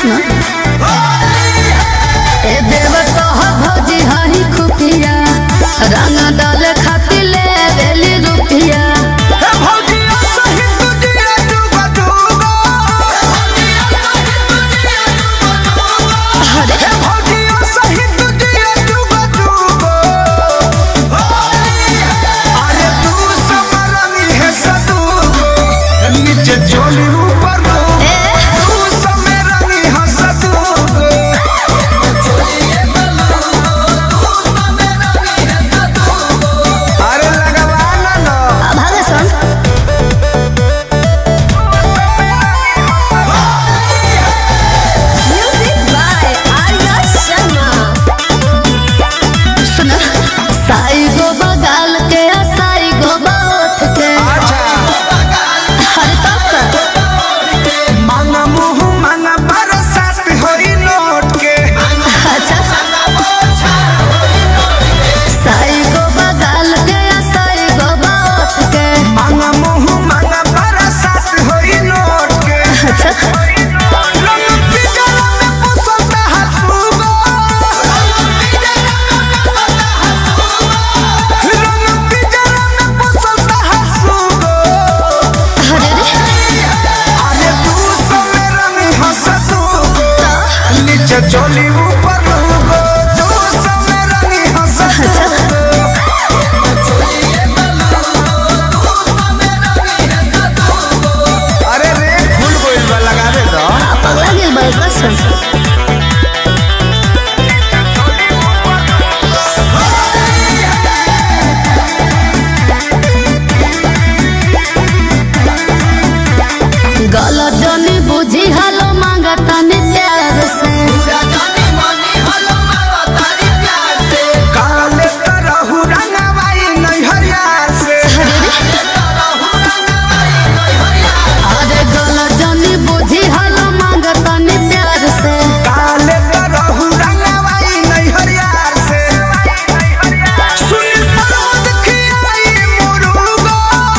सुना ए देव कह भौजी हही खुफिया रंग डाल खातिर ले बेली रुपिया हे भौजिया सही तुझिया डूबा डूबा अरे हे भौजिया सही तुझिया डूबा डूबा अरे तू समरनी है सदूबो नीचे चोली ऊपर डूबो ए तू समरनी है सदूबो अरे लगवा ना लो अब भागे सुन म्यूजिक बाय आर्या शर्मा सुना साई गो बगाल के आ साई गो बाउठ के अच्छा हर तक मांगा मुंह मांगा बरसात होई नोट के अच्छा साई गो बगाल के आ साई गो बाउठ के मांगा मुंह मांगा बरसात होई नोट के अच्छा रंग पिघला में पुसलता हंसूगो रंग पिघला में पुसलता हंसूगो अरे रे अरे तू समय रंगी हंसतूगो नीचे चोली ऊपर लूगो तू समय रंगी हंसतूगो अरे रे फूल गोइल बा लगावे दो पगला गेल बा कसम गलत जनी बुझी हलो मांगा तनी प्यार से काले तरहु रंगवाई नैहरिया से अरे गलत जनी बुझी हलो मांगा तनी प्यार से काले तरहु रंगवाई नैहरिया से सुन पर्वत खियाई मुरुगो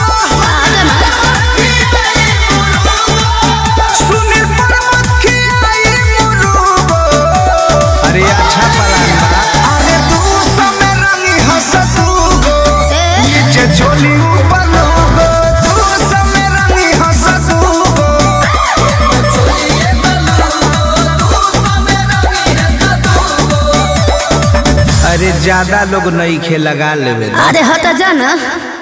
सुन पर्वत खियाई मुरुगो अरे अच्छा पलान बा अरे तू समय रंगी हंसतूगो नीचे चोली ऊपर लोगो तू समय रंगी हंसतूगो अरे ज्यादा लोग नहीं खे लगा लेवे अरे हटा जा ना